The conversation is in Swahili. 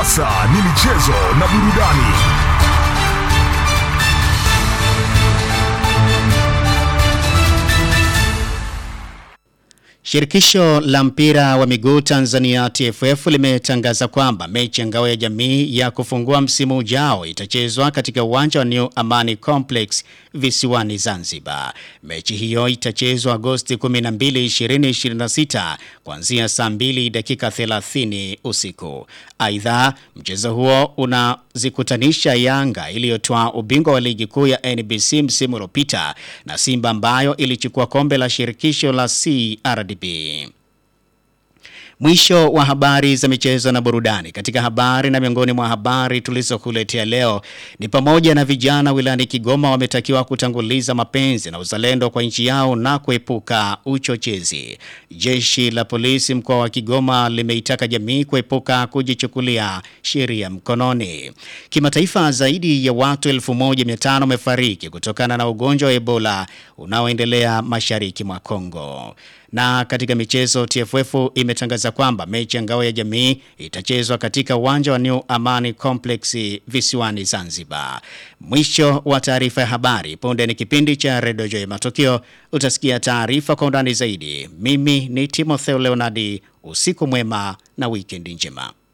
sasa ni michezo na burudani. Shirikisho la mpira wa miguu Tanzania TFF limetangaza kwamba mechi ya ngao ya jamii ya kufungua msimu ujao itachezwa katika uwanja wa New Amani Complex visiwani Zanzibar. Mechi hiyo itachezwa Agosti 12, 2026 kuanzia saa 2 dakika 30 usiku. Aidha, mchezo huo unazikutanisha Yanga iliyotoa ubingwa wa ligi kuu ya NBC msimu uliopita na Simba ambayo ilichukua kombe la shirikisho la CRDB. Mwisho wa habari za michezo na burudani. Katika habari na miongoni mwa habari tulizokuletea leo ni pamoja na vijana wilayani Kigoma wametakiwa kutanguliza mapenzi na uzalendo kwa nchi yao na kuepuka uchochezi. Jeshi la polisi mkoa wa Kigoma limeitaka jamii kuepuka kujichukulia sheria mkononi. Kimataifa, zaidi ya watu 1500 wamefariki kutokana na ugonjwa wa Ebola unaoendelea mashariki mwa Kongo. Na katika michezo TFF imetangaza kwamba mechi ya ngao ya jamii itachezwa katika uwanja wa New Amani Complex visiwani Zanzibar. Mwisho wa taarifa ya habari. Punde ni kipindi cha Redio Joy Matokeo. Utasikia taarifa kwa undani zaidi. Mimi ni Timotheo Leonardi. Usiku mwema na wikendi njema.